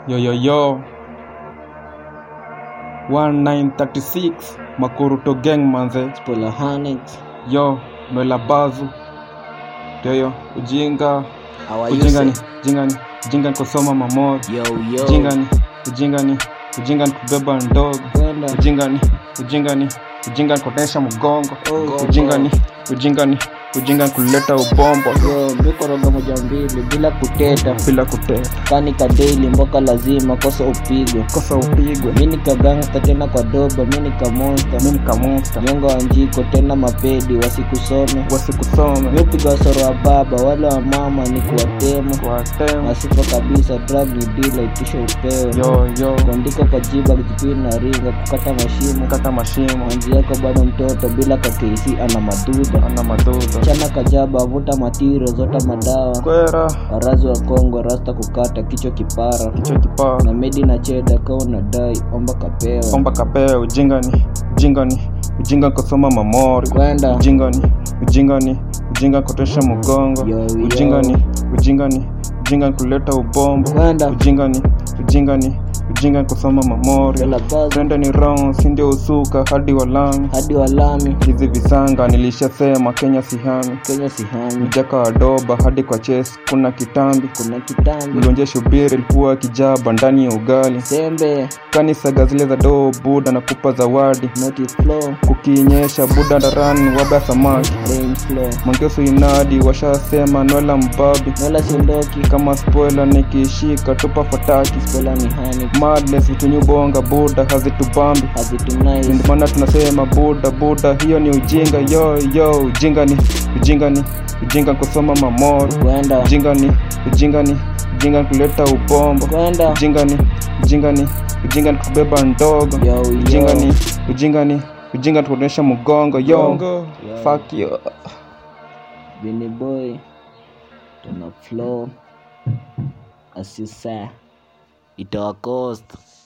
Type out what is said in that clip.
Yo yo yo 1936 Makuruto gang manze Spoiler Hanix. yo Noela Bazu Yoyo ujinga How are you? ujinga ni sir? ujinga ni ujinga ni kusoma mamori Yo yo. ujinga ni ujinga ni ujinga ni kubeba ndogo Kwenda. ujinga ni ujinga ni ujinga ni kutesha mgongo Oh, ujinga ni ujinga ni ujinga ni kuleta ubombo Yo, mbikoroga moja mbili bila kuteta bila kuteta kani kadeli mboka lazima kosa upigwe kosa upigwe mi nikagangsta tena kwa doba mi nikamonsta mimi kamusta nyonga wa njiko tena mapedi wasikusome wasikusome miupiga wasoro wa baba wale wa mama ni kuwatema watema asifa kabisa drug ni dila itisho upewe yo yo kuandika kwa jiba kujipini na ringa kukata mashimo kata mashimo manzi yako bado mtoto bila kakesi ana madudha ana madhudha chana kajaba vuta matiro zota madawa kwera warazi wa kongo rasta kukata kichwa kipara kichwa kipaa na medi na cheda ka unadai omba kapewa omba kapea ujinga ni ujinga ni ujinga ni kusoma mamori kwenda ujinga ni ujinga ni ujinga ni kutesha mgongo Yo, yo. ujinga ni ujinga ni ujinga ni kuleta ubombo kwenda ujinga ni ujinga ni ujinga ni kusoma mamori Yala buzz, trenda ni round sindio usuka hadi walami hadi walami hizi visanga nilishasema kenya sihami kenya sihami mjaka wa doba hadi kwa ches kuna kitambi kuna kitambi mlonje shubiri ilikuwa kijaba ndani ya ugali sembe kanisaga zile za doo buda na kupa zawadi noti flow kukinyesha buda darani waba samaki rain flow mangeso inadi washasema nwela mbabi wala sindoki kama spoiler nikishika tupa fataki spola ni hani madness vitunyubonga buda hazitubambi hazitunais ndio maana tunasema buda buda hiyo ni ujinga yo yo ujinga ni ujinga ni ujinga kusoma mamoro kwenda ujinga ni ujinga ni ujinga ni kuleta ubombo kwenda ujinga ni ujinga ni ujinga ni kubeba ndogo yo ujinga yo ni ujinga ni ujinga ni kuonyesha mgongo yo fuck you Benny boy tuna flow asisa itawakost